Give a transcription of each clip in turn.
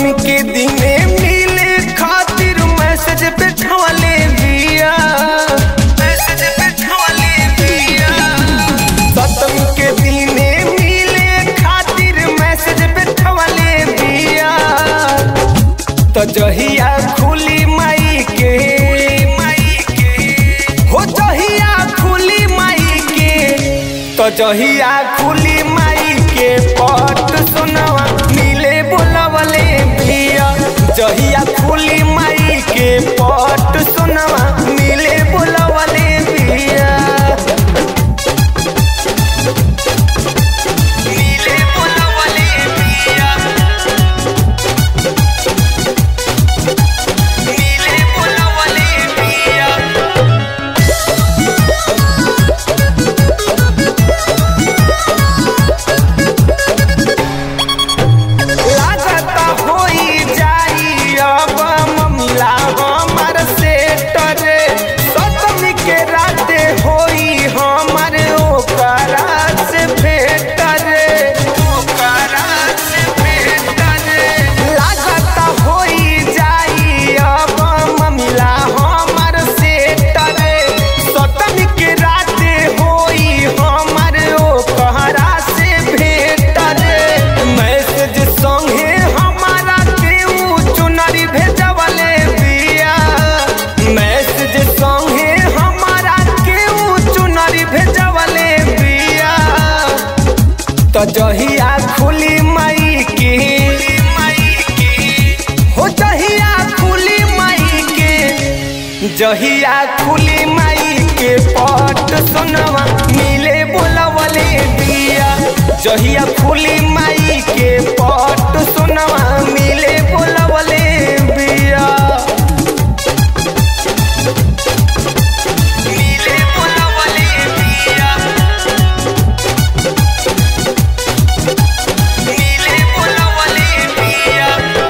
सप्तमी के दिने मिले खातिर मैसेज पे छवले बिया मैसेज पे छवले बिया सप्तमी के दिने मिले खातिर मैसेज पे छवले बिया तो जहिया खुली माई के हो जहिया खुली माई के तो जहिया खुली माई के पट सुनवा मिले बोलवले बिया जहिया खुली माई के पट सुनवा मिले बोलवले बिया मिले बोलवले बिया मिले बोलवले बिया लागता होई जाई अब ममिला हमर सेट रे सतमी के राते होई हमर ओकरा से भेट रे ओकरा से भेट रे लागता होई जाई अब ममिला हमर सेट रे सतमी के राते होई हमर ओकरा से भेट रे मैसेज संगे हमारा केहू चुनरी भेजवले बिया मैसेज संगे हमारा केहू चुनरी भेजवले बिया तो जहिया खुली माई के हो जहिया खुली माई के जहिया खुली माई के पट सुनवा मिले बोलवले बिया जहिया खुली माई के पट सुनवा मिले बोलवले बिया मिले बोलवले बिया मिले बोलवले बिया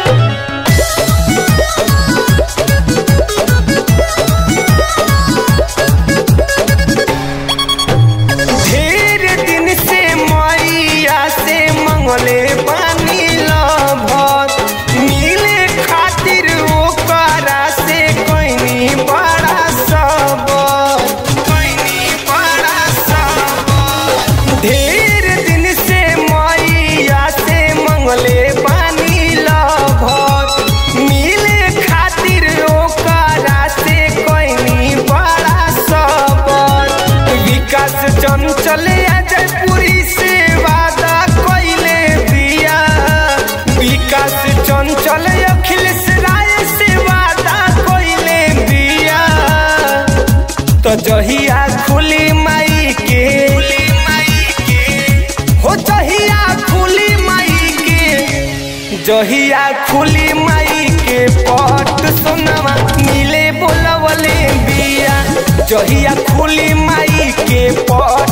ढेर दिन से मैया से मंगले पानी लभत मिले खातिर ओकरा से कोइनी बड़ा सब कोइनी बड़ा सब ढेर दिन से मैया से मंगले पानी लभत मिले खातिर ओकरा से कोइनी बड़ा सब विकास चंचल जयपुरी से वादा कइले बिया विकास चंचल अखिलेश राय से वादा कइले बिया तो जहिया खुली माई के हो जहिया खुली माई के जहिया खुली माई के पट सुनवा मिले बोलवले बिया जहिया खुली माई के पट